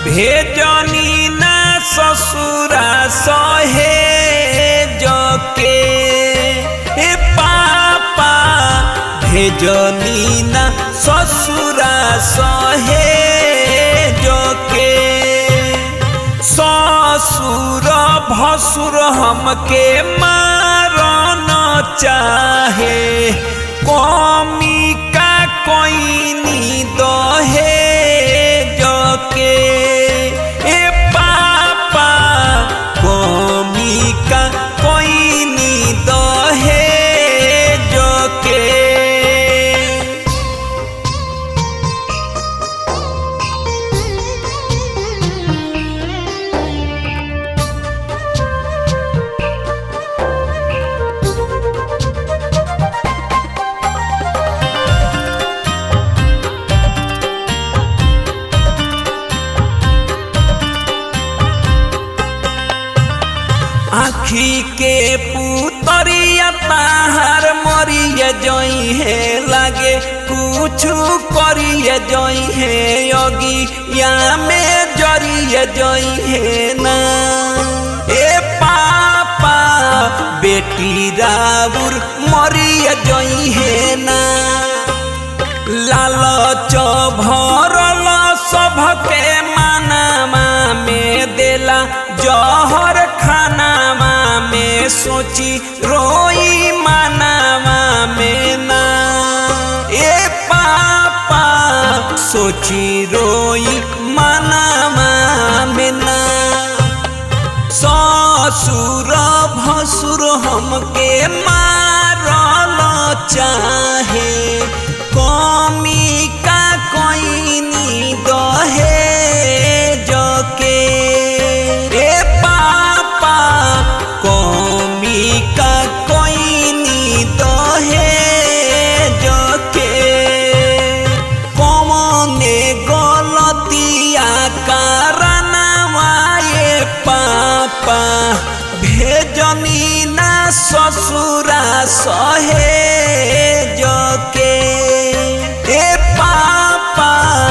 भेजनी ना ससुरा सहे जके ए पापा भेजनी ना ससुरा सहे जके ससुर भसुर हमके मारन चाहे कमी का कोई दहे जके ए पापा कमी का कोई दहे जके आखी के पुतरिया ताहार मरिया जई है लागे कुछ करिया जई है योगी या में जरिया जई है ना ए पापा बेटी राउर मरिया जई है ना लालच भरल सबके मानामा में देला जहर खानामा में सोची रोई मानामा में ना ए पापा सोची रोई मानामा में ना ससुर भसुर हमके मारल चाहे कमी का कोई दहे जके ए पापा कमी का कोई दहे जके कमने गलतिया कारणवा ए पापा भेजनी ना ससुरा सहे जके ए पापा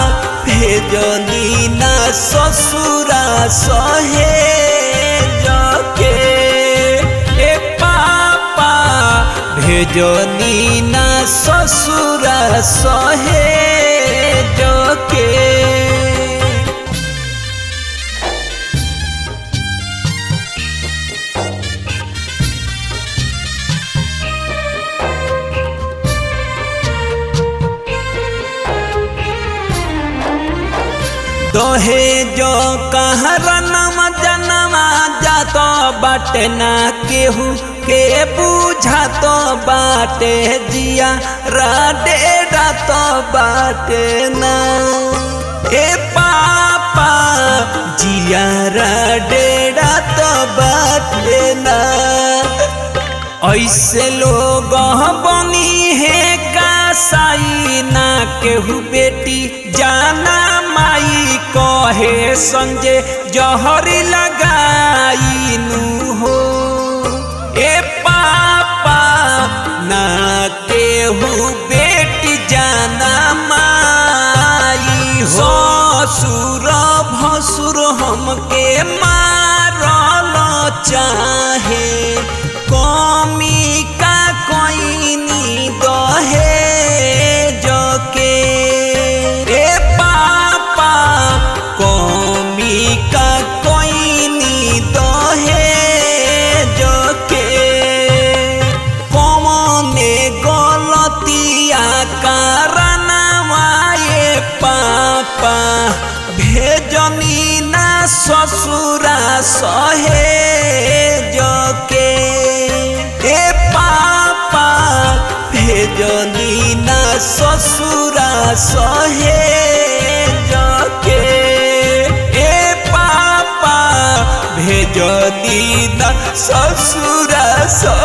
भेजनी ना ससुरा सहे जके ए पापा भेजनी ना ससुरा सहे जके दहे जो कहरनम जनमा जात बाटे ना केहू के बुझात बाटे जिया राडे रात बाटे ना ए पापा जिया राडे रात बाटे ना ऐसे लोग बनी है कासाई ना केहू बेटी जाना माई कहे संजे जहरी लगाई नु हो ए पापा ना केहू बेटी जाना माई हो ससुर भसुर हमके मारल चाहे कमी का कोई दहे जके ए पापा कमी का कोई दहे जके कमने गलतिया कारणवा ए पापा भेजनी ना ससुरा सहे जके ए पापा भेजनी ना ससुरा सहे जके ए पापा भेजनी ना ससुरा सहे